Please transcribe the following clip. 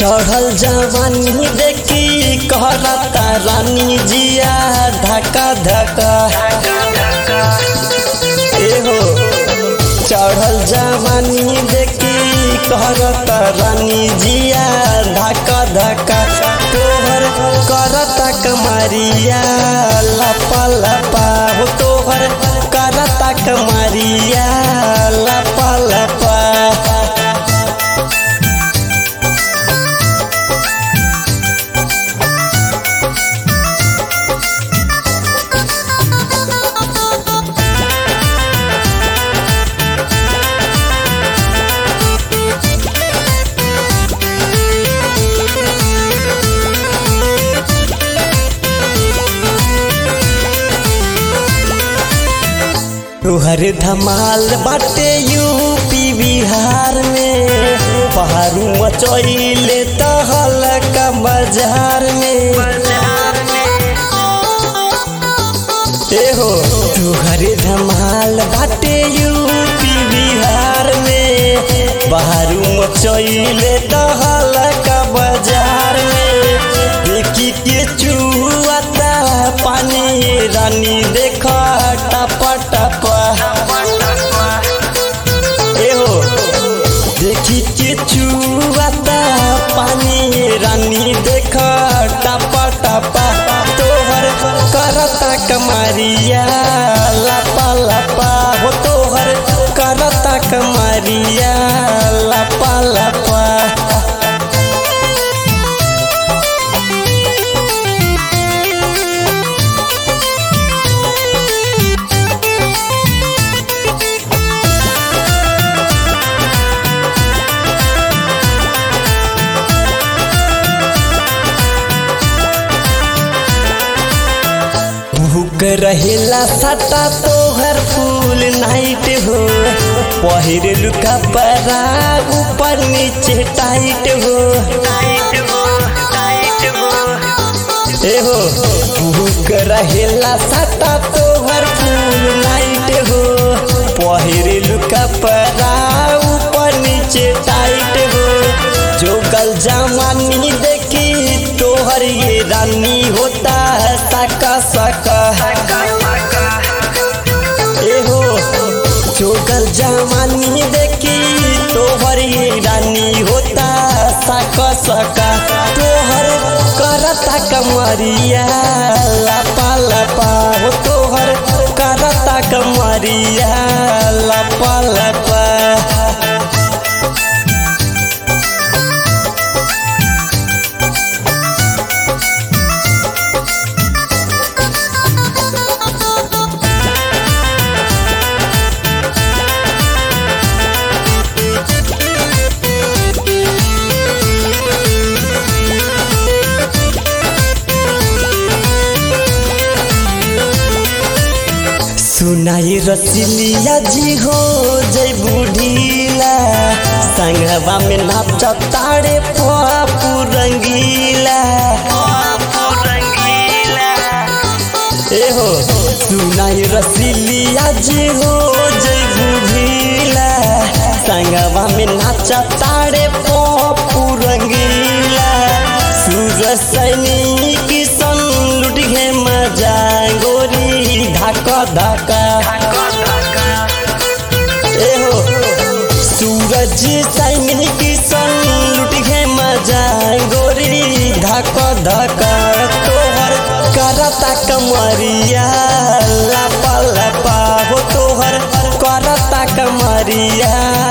चढ़ल जवानी देखी कहरता रानी जिया धक्का धक्का एहो चढ़ल जवानी देखी कहरता रानी जिया धक्का धक्का तोहर करता कमरिया लपा लपा हो तोहर करता कमरिया लपा लपा तुहर धमाल बाटे यूपी बिहार में पहाड़ू मचैले तहल का बाजार में एहो तुहर धमाल बाटे यूपी बिहार में पहाड़ू मचैले तहल का बाजार में देखी के चुआता पानी रानी देखा टपा टपा एहो देखी के चुआता पानी रानी देखा टपा टपा तोहर करता कमरिया लपा लपा हो तोहर करता कमरिया लपा लपा भूख रहेला सटा तोहर फूल नाइट हो पहिर लुका परा ऊपर नीचे टाइट हो एहो भूख रहेला सटा तोहर फूल नाइट हो पहिर लुका परा ऊपर नीचे टाइट हो जो कल जमानी देखी तोहर ये रानी होता है सका सका एहो चोकल जवानी देखी तोहर ये रानी होता सका सका तोहर करता कमरिया लपा लपा हो तोहर करता कमरिया लपा लपा सुनाई रसिलिया जी हो जय बुढ़ीला संगवा में नाच तारे पापू रंगीला एहो सुनाई रसिलिया जी हो जय बुढ़ीला संगवा में नाच तारे पापू रंगीला सूरज सैनिक सन लुट गे मजा गोरी धाका धाका एहो सूरज सैनिक सन लुट गे मजा गोरी धाका धाका तोहर करता कमरिया लपा लपा हो तोहर करता कमरिया